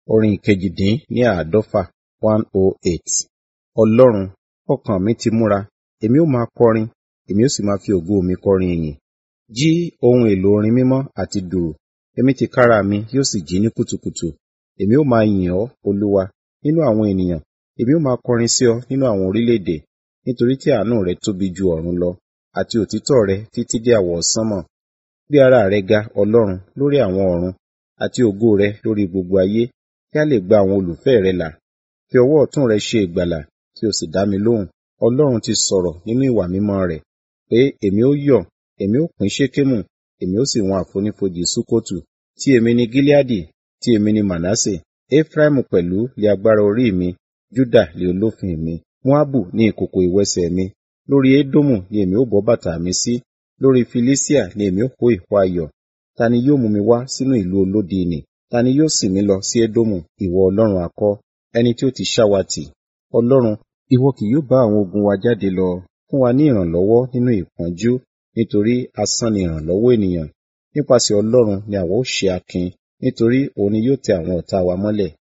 Orin ìkejì-dín ní àádọ́fà one oh eight. Ọlọ́run, ọkàn mi ti múra, èmi ó máa kọrin, èmi ó sì máa fi ògo mi kọrin ìyìn. Jí ohun èlò orin mímọ́ àti dùùrù, èmi tìkára mi yóò sì jí ní kùtùkùtù. Èmi ó máa yìn ọ́, Olúwa, nínú àwọn ènìyàn, èmi ó máa kọrin sí ọ nínú àwọn orílẹ̀-èdè, nítorí tí àánú rẹ tóbi ju ọ̀run lọ, àti òtítọ́ rẹ títí dé àwọsánmọ̀. Gbé ara rẹ ga, Ọlọ́run, lórí àwọn ọ̀run, àti ògo rẹ lórí gbogbo ayé, kí a lè gba àwọn olùfẹ́ rẹ là. Fi ọwọ́ ọ̀tún rẹ ṣe ìgbàlà, kí o sì dá mi lóhùn. Ọlọ́run ti sọ̀rọ̀ nínú ìwà mímọ́ rẹ̀, pé èmi ó yọ̀, èmi ó pín Ṣékémù, èmi ó sì wọn àfonífojì Sukkọtu. Tí èmi ni Gileadi, tí èmi ni Manase, Efraimu pẹ̀lú lé agbára orí mi, Juda lé olófin mi. Moabu ní ìkòkò ìwẹsẹ̀ mi, lórí Edomu ni èmi ó bọ́ bàtà mi sí, lórí Filistia ni èmi ó kó ìhó ayọ̀. Ta ni yóò mú mi wá sínú ìlú olódi nì? Ta ni yóò sìn mí lọ sí Edomu, ìwọ Ọlọ́run akọ́, ẹni tí ó ti ṣá wa tì? Ọlọ́run, ìwọ kì yóò bá àwọn ogun wa jáde lọ. Fún wa ní ìrànlọ́wọ́ nínú ìpọ́njú, nítorí asán ni ìrànlọ́wọ́ ènìyàn. Nípasẹ̀ Ọlọ́run ni àwa ó ṣe akin, nítorí òun ni yóò tẹ àwọn ọ̀tá wa mọ́lẹ̀.